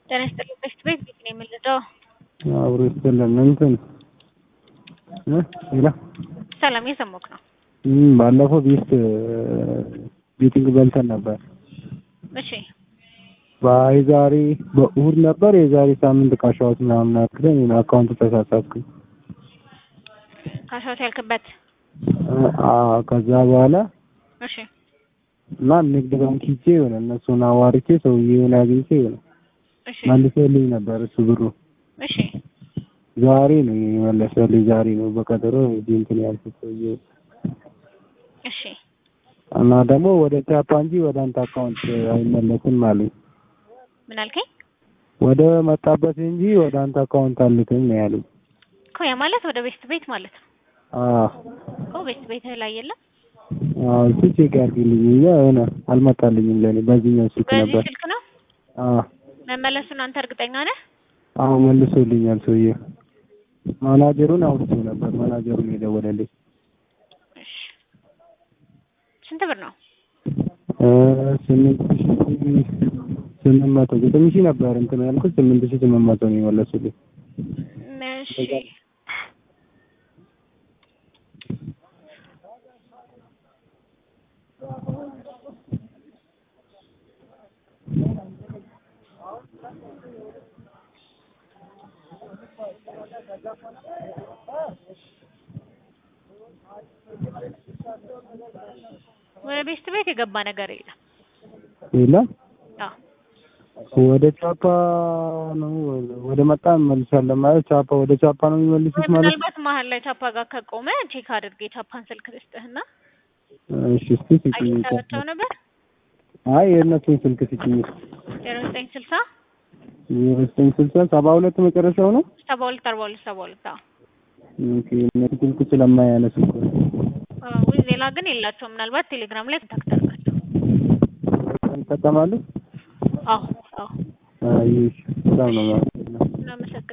ጤና ይስጥልኝ በሽት ቤት ቤት ነው የምንለው። አብሮ ይስጥልን እንትን እ ሌላ ሰላም እየሰማሁህ ነው። እም ባለፈው ቤት ቤቲንግ በልተን ነበር። እሺ የዛሬ በእሑድ ነበር የዛሬ ሳምንት ካሻሁት ምናምን አክለኝ አካውንቱ ተሳሳትኩኝ። ካሻሁት ያልክበት አዎ ከዛ በኋላ እሺ እና ንግድ ባንክ ሂጄ የሆነ እነሱን አዋርቼ ሰውዬውን አግኝቼ የሆነ እሺ መልሶልኝ ነበር እሱ ብሩ እሺ ዛሬ ነው የመለሰልኝ። ዛሬ ነው በቀጠሮ እዚህ እንትን ያልኩት ሰውዬው እሺ እና ደግሞ ወደ ቻፓ እንጂ ወደ አንተ አካውንት አይመለስም አሉኝ። ምን አልከኝ? ወደ መጣበት እንጂ ወደ አንተ አካውንት አልክም ነው ያሉኝ። እኮ ያ ማለት ወደ ቤስት ቤት ማለት ነው አዎ እኮ ቤስት ቤት ላይ የለም። አዎ እሱ ቼክ ያድርግልኝ እንጂ የሆነ አልመጣልኝም ለኔ በዚህኛው ስልክ በዚህ ነበር። ስልክ ነው አዎ መመለሱን አንተ እርግጠኛ ነህ? አዎ መልሶልኛል ሰውዬው። ማናጀሩን አውርቼው ነበር። ማናጀሩን የደወለልኝ እሺ ስንት ብር ነው? እ ስምንት ሺህ ስምንት መቶ ዘጠኝ ሺህ ነበር እንትን ያልኩት ስምንት ሺህ ስምንት መቶ ነው የመለሱልኝ። እሺ ወደ ቤስት ቤት የገባ ነገር የለም። የለም አዎ ወደ ቻፓ ነው ወደ መጣ እንመልሳለን ማለት ቻፓ ወደ ቻፓ ነው የሚመልሱት ማለት ነው። ምናልባት መሀል ላይ ቻፓ ጋር ከቆመ ቼክ አድርግ የቻፓን ስልክ ልስጥህና እሺ እስኪ ስጪኝ። አግኝተሃቸው ነበር? አይ የእነሱን ስልክ ስጪኝ። ዜሮ ዘጠኝ ስልሳ ዘጠኝ ስልሳ ሰባ ሁለት መጨረሻው ነው። ሰባ ሁለት አርባ ሁለት ሰባ ሁለት አዎ ኦኬ እነሱ ስልክ ስለማያነሱ እኮ ነው። ውይ ሌላ ግን የላቸውም። ምናልባት ቴሌግራም ላይ ኮንታክት አድርጋቸው። ይጠቀማሉ። አዎ አዎ አይ እሺ በጣም ነው ማለት ነው። እናመሰግናለን።